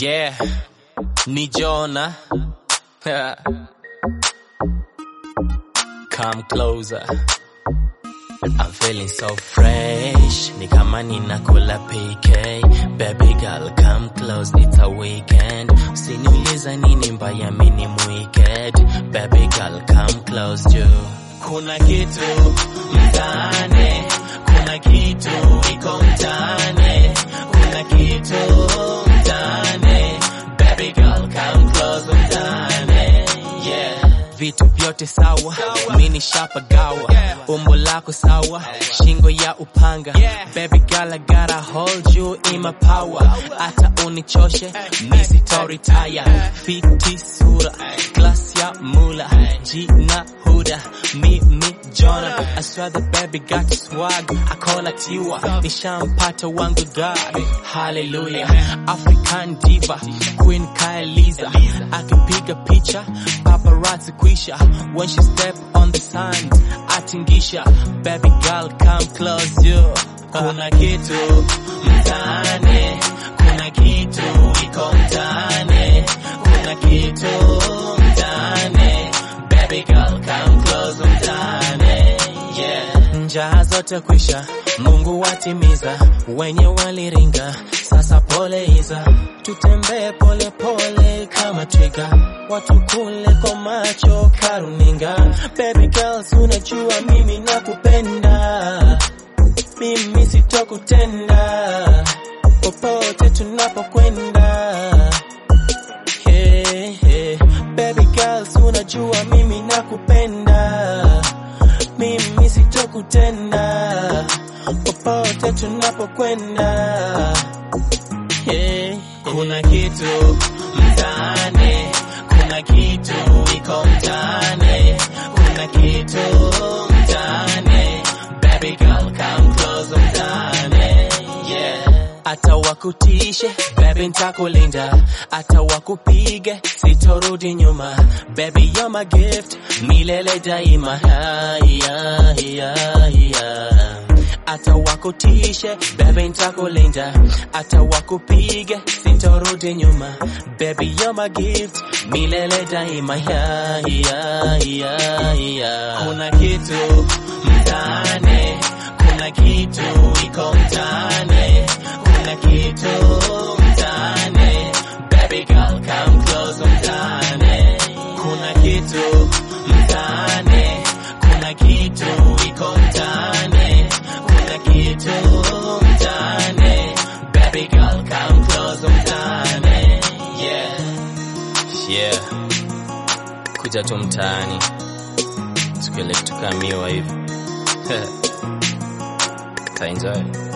Yeah, ni Jonah. Come closer. I'm feeling so fresh. Ni kama ninakula PK. Baby girl, come close, it's a weekend. Usiniuliza nini mbaya mini wicked. Baby girl, come close juu. Kuna kitu mtaani, kuna kitu iko mtaani, kuna kitu mtaani. Baby girl, come close mtaani. Yeah. Vitu vyote sawa, mini shapagawa, umbo lako sawa, shingo ya upanga. Baby girl, I gotta hold you in my power. Hata unichoshe, mi sitoritaya. Fiti sura, class ya mula, jina huda, mimi Jonah. I swear the baby got swag, I call it you. Nishampata wangu God, hallelujah. African diva, Queen Kaeliza, akipiga picha, paparazzi kwisha. When she step on the sand, atingisha. Baby girl, come close you. Kuna kitu mtaani, kuna kitu iko mtaani, kuna kitu mtaani. Baby girl, come close mtaani. Yeah. Njaa zote kwisha, Mungu watimiza, wenye waliringa, sasa pole iza, tutembee pole pole kama twiga, watu kule kwa macho karuninga. Baby girls, unajua mimi nakupenda, mimi sitokutenda, popote tunapokwenda. Hey, hey. Baby girls, unajua mimi nakupenda, mimi sitokutenda, popote tunapokwenda. Hey, kuna kitu mtaani, kuna kitu iko mtaani, kuna kitu mtaani. Baby girl, come close mtaani. Yeah. Hata wakutishe baby ntakulinda, hata wakupige sitorudi nyuma. Baby you're my gift, milele daima. Ha, yeah, yeah, yeah. Hata wakutishe baby ntakulinda, hata wakupige sitorudi nyuma. Baby you're my gift, milele daima. Yeah, yeah, yeah, yeah. Kuna kitu mtaani, kuna kitu iko mtaani, kuna kitu mtaani. Baby girl come close mtaani. Kuna kitu mtaani, kuna kitu iko mtaani, kuna kitu mtaani. Baby girl come close mtaani. Yeah. Yeah. Kuja tu mtaani. Siku ile tukamiwa hivi. Ta enjoy.